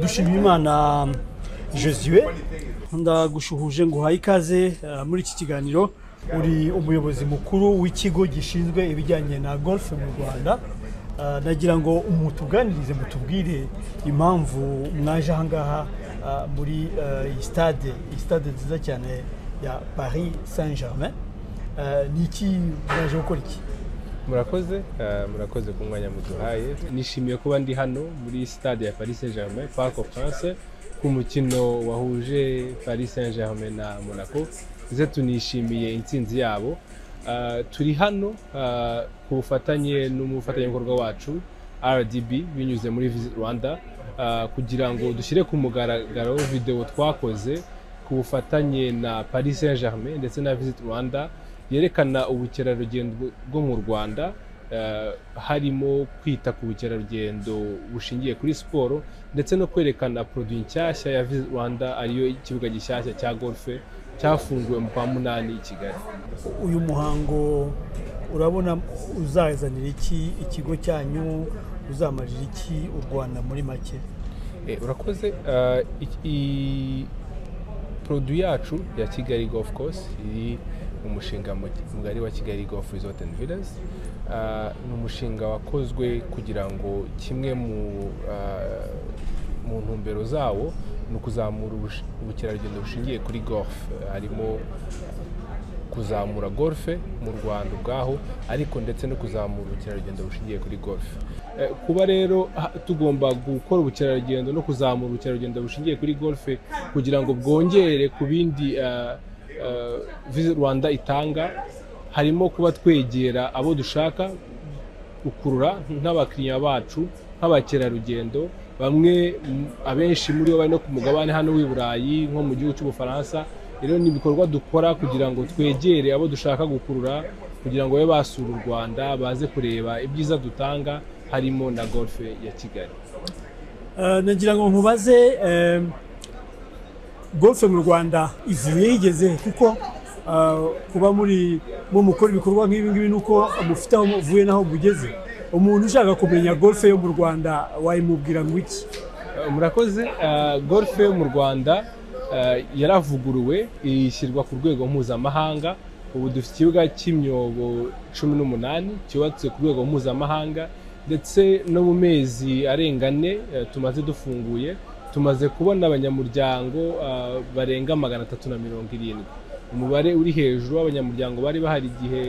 dushima imana Josuwe ndagushuhuje ngo uhaye ikaze eh, muri iki kiganiro uri umuyobozi mukuru w'ikigo gishinzwe ibijyanye na golf mu rwanda Eh, nagira ngo mutuganirize mutubwire impamvu mwaje ahangaha eh, muri eh, iyi stade iyi stade nziza cyane ya paris saint germain ni iki mwaje gukora iki murakoze eh, murakoze ku mwanya muduhaye nishimiye kuba ndi hano muri stade ya paris saint germain parc of prince ku mukino wahuje paris saint germain na monaco ndetse tunishimiye intsinzi yabo Eh, turi hano eh, ku bufatanye n'umufatanyabikorwa wacu rdb binyuze muri visit rwanda eh, kugira ngo dushyire ku mugaragaro videwo twakoze ku bufatanye na paris saint germain ndetse na visit rwanda yerekana ubukerarugendo bwo mu rwanda eh, harimo kwita ku bukerarugendo bushingiye kuri siporo ndetse no kwerekana produit nshyashya ya Visit rwanda ariyo ikibuga gishyashya cya golfe cyafunguwe mu kwa munani i kigali uyu muhango urabona uzazanira iki ikigo cyanyu uzamarira iki u rwanda muri make Eh, urakoze Eh, ik- i produit yacu ya kigali golf course iri mu mushinga mu- mugari wa kigali golf resort and villas Eh, ni umushinga wakozwe kugira ngo kimwe mu eh, mu ntumbero zawo ni ukuzamura ubush- ubukerarugendo bushingiye kuri golf Eh, harimo kuzamura golfe mu rwanda ubwaho ariko ndetse no kuzamura ubukerarugendo bushingiye kuri golfe Eh, kuba rero ha- tugomba gukora ubukerarugendo no kuzamura ubukerarugendo bushingiye kuri golfe kugira ngo bwongere ku bindi eh, eh, visit rwanda itanga harimo kuba twegera abo dushaka gukurura nk'abakiriya bacu nk'abakerarugendo bamwe m- abenshi muri bo bari no ku mugabane hano w'i burayi nko mu gihugu cy'ubufaransa rero ni ibikorwa dukora kugira ngo twegere abo dushaka gukurura kugira ngo babe basura u rwanda baze kureba ibyiza dutanga harimo na golfe ya kigali Eh, nagira ngo nkubaze eh, golf mu rwanda ivuye yigeze kuko eh, kuba muri mu mukora ibikorwa nk'ibi ngibi ni uko mufite aho muvuye n'aho mugeze umuntu ushaka kumenya golf yo mu rwanda wayimubwira ngo iki Uh, murakoze Uh, golf yo mu rwanda uh, yaravuguruwe ishyirwa ku rwego mpuzamahanga ubu dufite ikibuga cy'imyobo cumi n'umunani cyubatse ku rwego mpuzamahanga ndetse no mu mezi arenga ane uh, tumaze dufunguye tumaze kubona abanyamuryango uh, barenga magana atatu na mirongo irindwi umubare uri hejuru w'abanyamuryango bari bahari igihe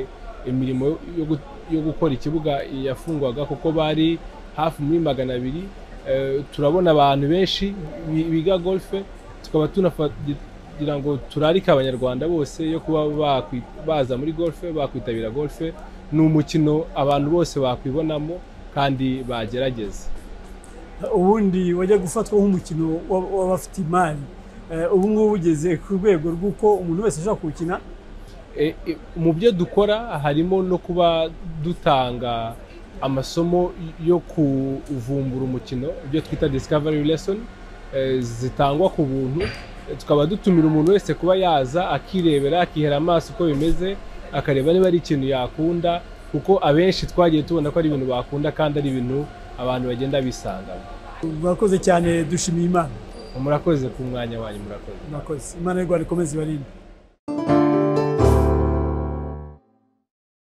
imirimo yo gu- yo gukora ikibuga yafungwaga kuko bari hafi muri magana abiri Eh, turabona abantu benshi bi- biga golfe tukaba tunagira ngo turarike abanyarwanda bose yo kuba bakwi- baza muri golfe bakwitabira golfe ni umukino abantu bose bakwibonamo kandi bagerageza ubundi wajya gufatwa nk'umukino w'ab- w'abafite imari Eh, ubu ngubu ugeze ku rwego rw'uko umuntu wese ushaka kuwukina E, e, mu byo dukora harimo no kuba dutanga amasomo yo kuvumbura umukino ibyo twita discovery lesson e, zitangwa ku buntu E, tukaba dutumira umuntu wese kuba yaza akirebera akihera amaso uko bimeze akareba niba ari ikintu yakunda kuko abenshi twagiye tubona ko ari ibintu bakunda kandi ari ibintu abantu bagenda bisangamo murakoze cyane dushimiye imana murakoze ku mwanya wanyu murakoze murakoze imana y'u rwanda ikomeze ibarinde